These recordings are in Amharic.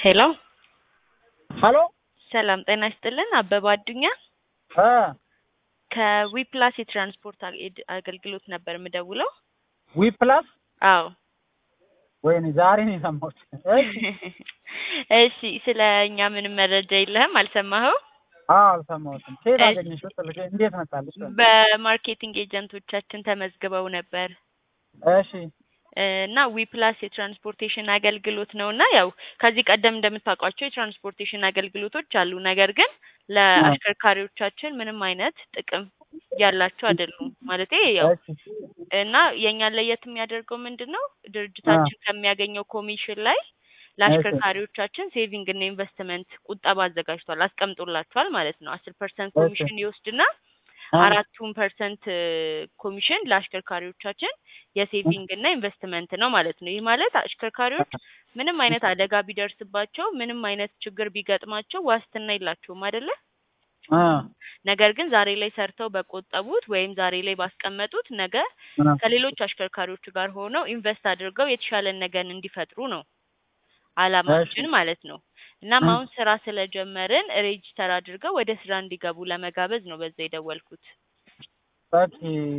ሄሎ ሀሎ ሰላም ጤና ይስጥልን። አበባ አዱኛ እ ከዊፕላስ የትራንስፖርት አግ- አገልግሎት ነበር የምደውለው። ዊ ፕላስ አዎ ወይኔ ዛሬ ነው የሰማሁት። እሺ እሺ፣ ስለ እኛ ምንም መረጃ የለህም? አልሰማኸው? አዎ አልሰማሁትም። ከየት እሺ። አገኘሽው? ስልክ እንዴት መጣልሽ? በማርኬቲንግ ኤጀንቶቻችን ተመዝግበው ነበር እሺ እና ዊፕላስ የትራንስፖርቴሽን አገልግሎት ነው እና ያው ከዚህ ቀደም እንደምታውቋቸው የትራንስፖርቴሽን አገልግሎቶች አሉ። ነገር ግን ለአሽከርካሪዎቻችን ምንም አይነት ጥቅም ያላቸው አይደሉም። ማለቴ ያው እሺ እና የእኛን ለየት የሚያደርገው ምንድን ነው? ድርጅታችን ከሚያገኘው ኮሚሽን ላይ ለአሽከርካሪዎቻችን ሴቪንግ እና ኢንቨስትመንት ቁጠባ አዘጋጅቷል፣ አስቀምጦላቸዋል ማለት ነው። አስር ፐርሰንት እሺ። ኮሚሽን ይወስድና አ- አራቱን ፐርሰንት ኮሚሽን ለአሽከርካሪዎቻችን የሴቪንግ እና ኢንቨስትመንት ነው ማለት ነው። ይህ ማለት አሽከርካሪዎች ምንም አይነት አደጋ ቢደርስባቸው ምንም አይነት ችግር ቢገጥማቸው ዋስትና የላቸውም አይደለ? አ ነገር ግን ዛሬ ላይ ሰርተው በቆጠቡት ወይም ዛሬ ላይ ባስቀመጡት ነገ አ ከሌሎች አሽከርካሪዎች ጋር ሆነው ኢንቨስት አድርገው የተሻለን ነገን እንዲፈጥሩ ነው አላማችን ማለት ነው። እናም እ- አሁን ስራ ስለጀመርን ሬጂስተር አድርገው ወደ ስራ እንዲገቡ ለመጋበዝ ነው በዛ የደወልኩት። ኦኬ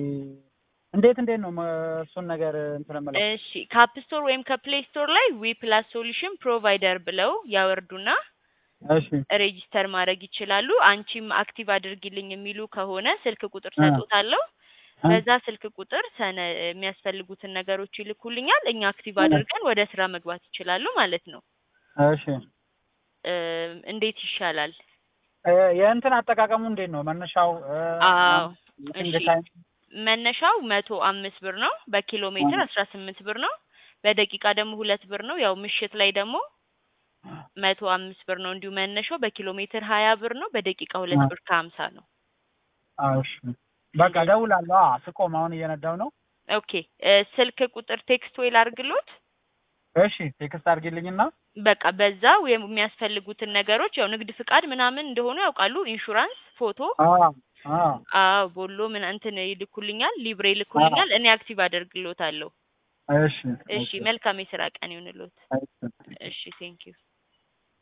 እንዴት እንዴት ነው መ- እሱን ነገር እንትን የምለው? እሺ ከአፕ ስቶር ወይም ከፕሌይ ስቶር ላይ ዊ ፕላስ ሶሉሽን ፕሮቫይደር ብለው ያወርዱና እሺ ሬጂስተር ማድረግ ይችላሉ። አንቺም አክቲቭ አድርጊልኝ የሚሉ ከሆነ ስልክ ቁጥር እ- ሰጦታለሁ። እ- በዛ ስልክ ቁጥር ሰነ የሚያስፈልጉትን ነገሮች ይልኩልኛል። እኛ አክቲቭ እ- አድርገን ወደ ስራ መግባት ይችላሉ ማለት ነው። እሺ እ፣ እንዴት ይሻላል? እ፣ የእንትን አጠቃቀሙ እንዴት ነው? መነሻው እ፣ አዎ እንደ እሺ። ታይም መነሻው መቶ አምስት ብር ነው። በኪሎ ሜትር አስራ ስምንት ብር ነው። በደቂቃ ደግሞ ሁለት ብር ነው። ያው ምሽት ላይ ደግሞ መቶ አምስት ብር ነው እንዲሁ መነሻው። በኪሎ ሜትር ሀያ ብር ነው። በደቂቃ ሁለት አ- ብር ከሀምሳ ነው። አዎ፣ እሺ በቃ እደውላለሁ። አዎ ስቆም አሁን እየነዳው ነው። ኦኬ እ፣ ስልክ ቁጥር ቴክስት ወይ ላድርግሎት? እሺ ቴክስት አድርጊልኝና በቃ በዛ ወይም የሚያስፈልጉትን ነገሮች ያው ንግድ ፍቃድ ምናምን እንደሆኑ ያውቃሉ። ኢንሹራንስ፣ ፎቶ፣ አዎ አዎ አዎ ቦሎ ምን እንትን ይልኩልኛል፣ ሊብሬ ይልኩልኛል። እኔ አክቲቭ አደርግሎታለሁ። እሺ እሺ መልካም የስራ ቀን ይሁንልዎት። እሺ እሺ ቴንኪዩ